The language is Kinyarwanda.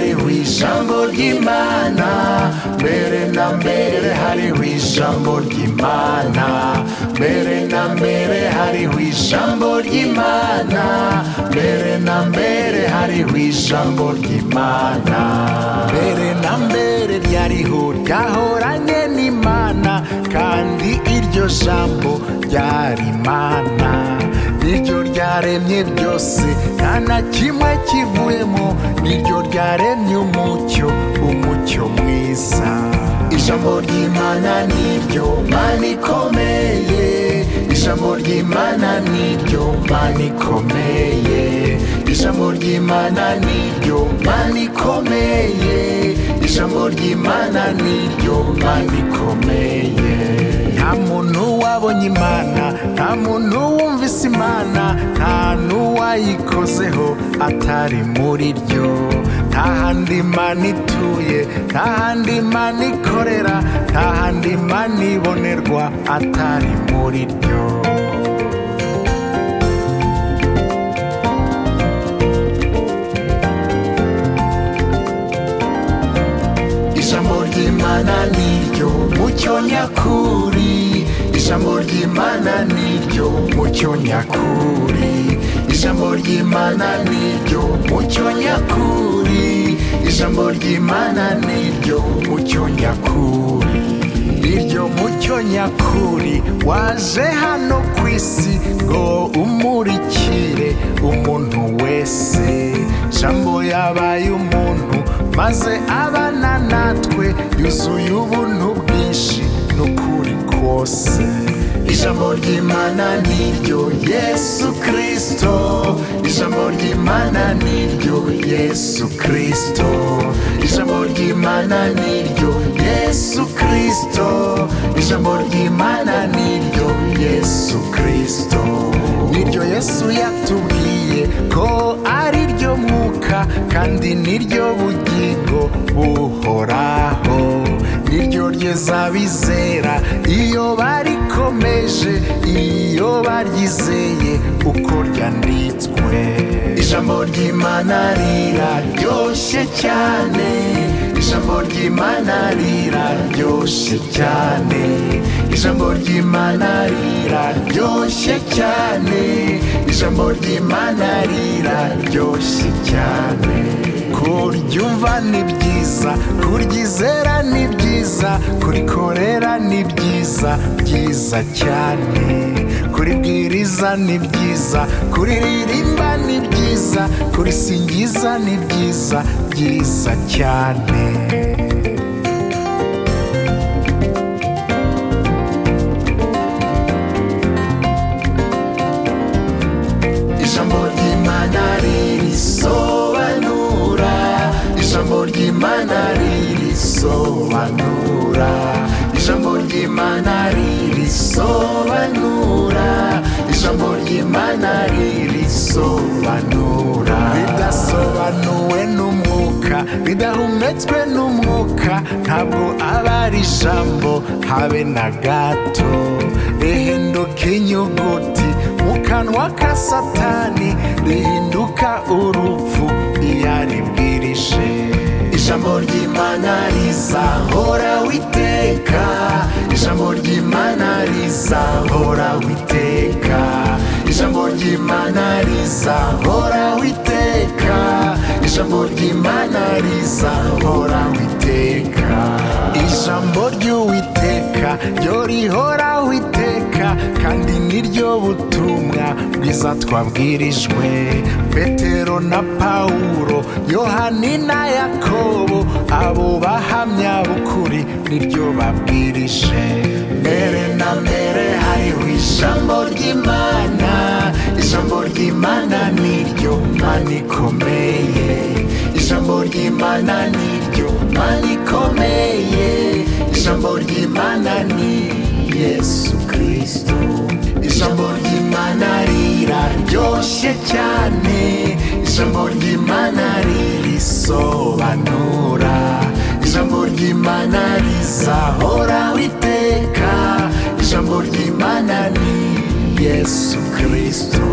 ijambo ry'imana mbere na mbere hariho ijambo ry'imana mbere na mbere hariho ijambo ry'imana mbere na mbere hariho ijambo ry'imana mbere na mbere ryariho ryahoranye n'imana kandi iryo jambo ryari imana niryo ryaremye byose nta na kimwe kivuyemo niryo ryaremye umucyo umucyo mwiza ijambo ry'imana niryo mana ikomeye ijambo ry'imana niryo mana ikomeye ijambo ry'imana niryo mana ikomeye ijambo ry'imana niryo mana ikomeye nta muntu wabonye imana nta muntu wumvise imana nta n'uwayikozeho atari muri ryo nta handi imana ituye nta handi imana ikorera nta handi imana ibonerwa atari muri ryo ijambo ry'imana niryo mucyo nyakuri ijambo ry'imana niryo mucyo nyakuri ijambo ry'imana niryo mucyo nyakuri ijambo ry'imana niryo mucyo nyakuri iryo mucyo nyakuri waje hano ku isi ngo umurikire umuntu wese jambo yabaye umuntu maze abana natwe yuzuye ubuntu bwinshi n'ukuri kose ijambo ry'imana niryo yesu kirisito ijambo ry'imana niryo yesu kirisito ijambo ry'imana niryo yesu kirisito ijambo ry'imana niryo yesu kirisito niryo yesu yatubwiye ko ari ryo mwuka kandi niryo bugingo buhoraho niryo ryeza bizera iyo barikomeje iyo baryizeye uko ryanditswe ijambo ry'imana riraryoshye cyane ijambo ry'imana riraryoshye cyane ijambo ry'imana riraryoshye cyane ijambo ry'imana riraryoshye cyane kuryumva ni byiza kuryizera ni byiza kurikorera ni byiza byiza cyane kuribwiriza ni byiza kuriririmba ni byiza kurisingiza ni byiza byiza cyane ijambo ry'imana ririsobanura ijambo ry'imana ririsobanura ijambo ry'imana ririsobanura ijambo ry'imana ririsobanura ridasobanuwe n'umwuka ridahumetswe n'umwuka ntabwo aba ari ijambo habe na gato rihinduka inyuguti mu kanwa ka satani rihinduka urupfu iyo aribwirije ijambo ry'imana rizahora witeka ijambo ry'imana rizahora witeka ijambo ry'imana rizahora witeka ijambo ry'imana rizahora witeka ijambo ry'uwiteka ryo rihoraho iteka kandi niryo butumwa bwiza twabwirijwe petero na pawulo yohani na yakobo abo bahamya bukuri niryo babwirije mbere na mbere hariho ijambo ry'imana ijambo ry'imana niryo mana ikomeye ijambo ry'imana niryo mana ikomeye ijambo ry'imana ni yesu kirisito ijambo ry'imana riraryoshye cyane ijambo ry'imana ririsobanura ijambo ry'imana rizahora witeka ijambo ry'imana ni yesu kirisito